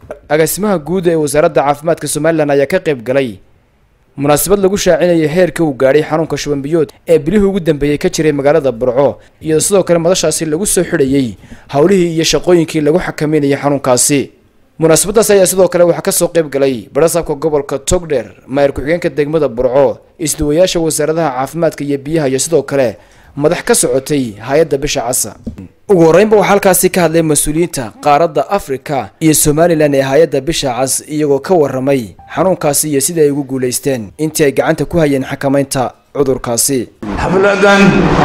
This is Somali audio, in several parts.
agaasimaha guud ee wasaaradda caafimaadka somalilan ayaa ka qayb galay munaasabad lagu shaacinayay heerka uu gaadhay xanuunka shubanbiyood ee bilihii ugu dambeeyey ka jiray magaalada burco iyadoo sidoo kale madashaasi lagu soo xidhayey howlihii iyo shaqooyinkii lagu xakameynayay xanuunkaasi munaasabadaas ayaa sidoo kale waxaa kasoo qayb galay barasaabka gobolka togdheer maayir ku-xigeenka degmada burco isduwayaasha wasaaradaha caafimaadka iyo biyaha iyo sidoo kale madax ka socotay hay-adda bisha casa ugu horreynba waxaa halkaasi ka hadlay mas-uuliyiinta qaaradda afrika iyo somalilan ee hay-adda bisha cas iyagoo ka waramay xanuunkaasi iyo sidai ay ugu guulaysteen intii ay gacanta ku hayeen xakamaynta cudurkaasi xafladan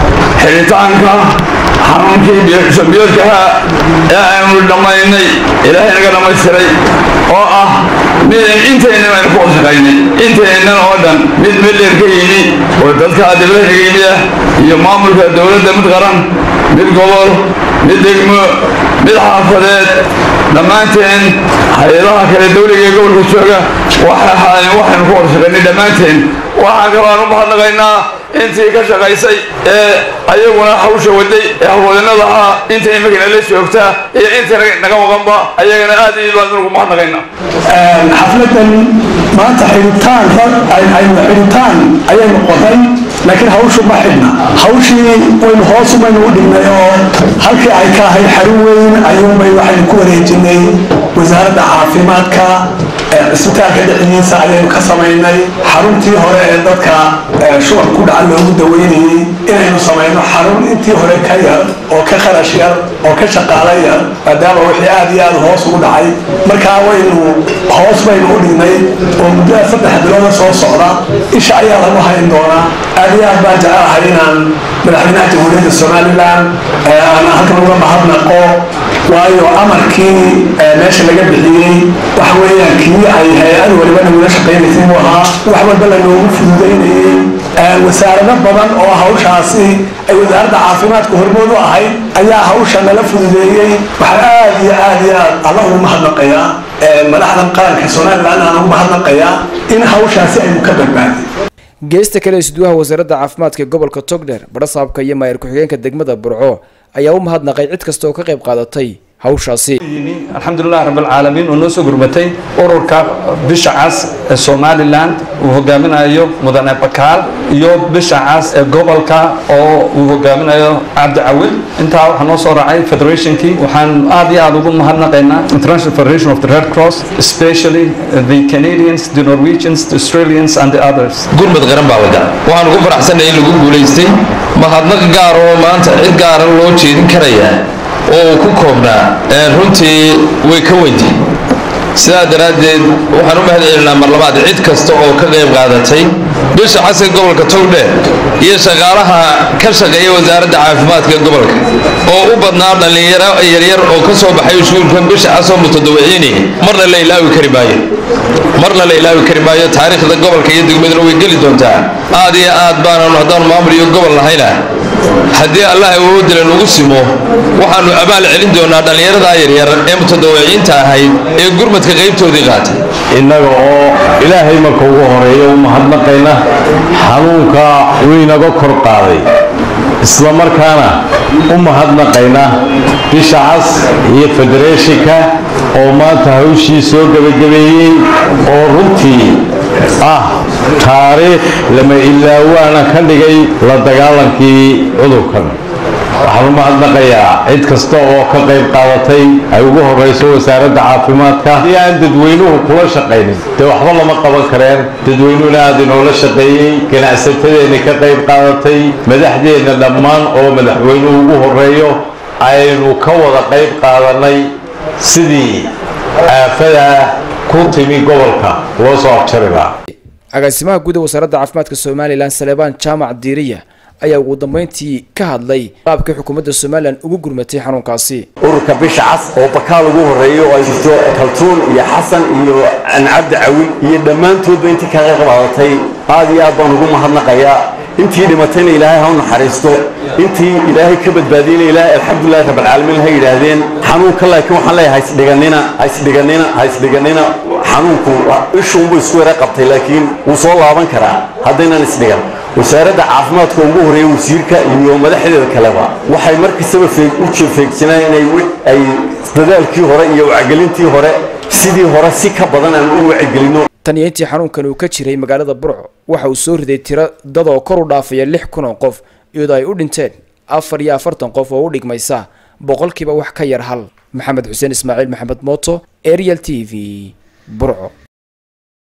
xiritaanka xanuunkii biyoodkaha ee aynu dhammaynay ilaahay naga dhammaystiray oo ah mid intaynan aynu ku shaqaynay intaynan oo dhan mid midheer ka yimi oo dadka diblaha naga yimid ah iyo maamulka dowladda mid qaran mid gobol mid degmo mid xaafadeed dhammaanteen hay-adaha kale dawliga ee gobolka jooga waxay ahaayeen waxaynu ku horshaqaynay dhammaanteen waxaan kaloo aan u mahadnaqaynaa intii ka shaqaysay ee ayaguna hawsha waday ee hawlwadinada ah inta imikana la joogta iyo inta naga maqanba ayagana aad iyo baan ugu mahadnaqaynaa xafladan maanta xidhitaan aynu xidhitaan ayay noqotay laakiin hawshu ma xidhna hawshii waynu hoos umaynu u dhignay oo halkii ay ka ahayd xarun weyn ayuunbay waxaynu ku wareejinay wasaaradda caafimaadka cisbitaalka dhexdiisa ayaynu ka samaynay xaruntii hore ee dadka shuban ku dhaca loogu daweynayey inaynu samayno xarun intii hore ka yar oo ka kharash yar oo ka shaqaala yar maadaama wixii aad iyo aad hoos ugu dhacay markaa waynu hoos baynu u dhignay oo muddada saddex bilooda soo socda isha ayaa lagu hayn doonaa aad iyo aad baan jecelahay inaan madaxweynaha jamhuuriyadda somalilan aan halkan uga mahadnaqo waayo amarkii meesha laga bixiyey waxa weeyaan kii ay hay-ad waliba nagula shaqaynaysay buu ahaa wax walba lanoogu fududaynayey wasaarado badan oo hawshaasi ay wasaaradda caafimaadka hormood u ahayd ayaa hawsha nala fududeeyey waxaa aad iyo aad iyo aad alla ugu mahadnaqayaa madaxdan qaranka somalilan aan ugu mahadnaqayaa in hawshaasi aynu ka badbaadin geesta kale isduwaha wasaaradda caafimaadka gobolka togdheer barasaabka iyo maayir ku-xigeenka degmada burco ayaa u mahadnaqay cid kasta oo ka qayb qaadatay hawshaasi alxamdulilah rabbilcaalamiin oo noo soo gurmatay ururka bisha cas ee somalilan uu hogaaminayo mudane bakaal iyo bisha cas ee gobolka oo uu hogaaminayo cabdi cawil intaa waxaa noo soo raacay federationkii waxaan aad iyo aad ugu mahadnaqaynaa international federation of the red cross especially the canadians the norwegians the australians and the others gurmad qaran baa wada waxaan ugu faraxsanay in lagu guulaystay mahadnaq gaar oo maanta cid gaara loo jeedin karayaa oo uu ku koobnaa runtii way ka weynti sidaa daraaddeed waxaan u mahad celinaa mar labaad cid kasta oo ka qayb qaadatay bisha xasan gobolka togdheer iyo shaqaalaha ka shaqeeya wasaaradda caafimaadka gobolka oo u badnaa dhallinyaro yaryar oo ka soo baxay iskuulkan bisha casoo mutadawiciini marna la ilaawi kari maayo marna la ilaawi kari maayo taariikhda gobolka iyo degmaduna way geli doontaa aad iyo aad baananu haddaanu maamul iyo gobol nahayna haddii allah awoodila nagu simo waxaanu abaal celin doonaa dhallinyaradaa yaryar ee mutadawiciinta ahayd ee gurmadka qaybtoodii qaatay innaga oo ilaahay marka ugu horeeya u mahadnaqayna xanuunka waynaga kor qaaday isla markaana u mahadnaqayna bisha cas iyo federeeshinka oo maanta hawshii soo gebagabeeyey oo runtii ah taariikh lama ilaawaana ka dhigay la dagaalankii cudurkan waxaan u mahadnaqayaa cid kasta oo ka qayb qaadatay ay ugu horeyso wasaaradda caafimaadka haddii aan dadweynuhu kula shaqaynin dee waxba lama qaban kareen dadweynuhuna aad inoola shaqeeyey ganacsatadeenna ka qayb qaadatay madaxdeenna dhammaan oo madaxweynuhu ugu horeeyo aynu ka wada qayb qaadanay sidii aafada ku timi gobolka loo soo abjari lahaa agaasimaha guud ee wasaaradda caafimaadka somalilan salebaan jaamac diiriya ayaa ugu dambeyntii ka hadlay qaabkii xukuumadda somalilan ugu gurmatay xanuunkaasi ururka bisha cas oo bakaal ugu horeeyo oo ay jirto kaltuun iyo xasan iyo cabdi cawil iyo dhammaantoodba intii ka qayb qaadatay aad iyo aad baan ugu mahadnaqayaa intii dhimatayna ilaahay ha u naxariisto intii ilaahay ka badbaadiyeyna ilaahay alxamdulilahi rabbilcaalamiin ha yidhaahdeen xanuunka laakiin waxaan leeyahay haisdhiganina haisdhiganina haisdhiganina xanuunku ishuunbuu isku yara qabtay laakiin wuu soo laaban karaa haddaynan isdhigan wasaaradda caafimaadka ugu horeeya wasiirka iyo madaxdeeda kaleba waxay markastaba u feegsanaan inay ay dadaalkii hore iyo wacgelintii hore sidii hore si ka badan aan u wacyigelino tan iyo intii xanuunkan uu ka jiray magaalada burco waxa uu soo riday tiro dad oo kor u dhaafaya lix kun oo qof iyadoo ay u dhinteen afar iyo afartan qof oo u dhigmaysa boqolkiiba wax ka yar hal maxamed xuseen ismaaciil maxamed mooto ariel t v burco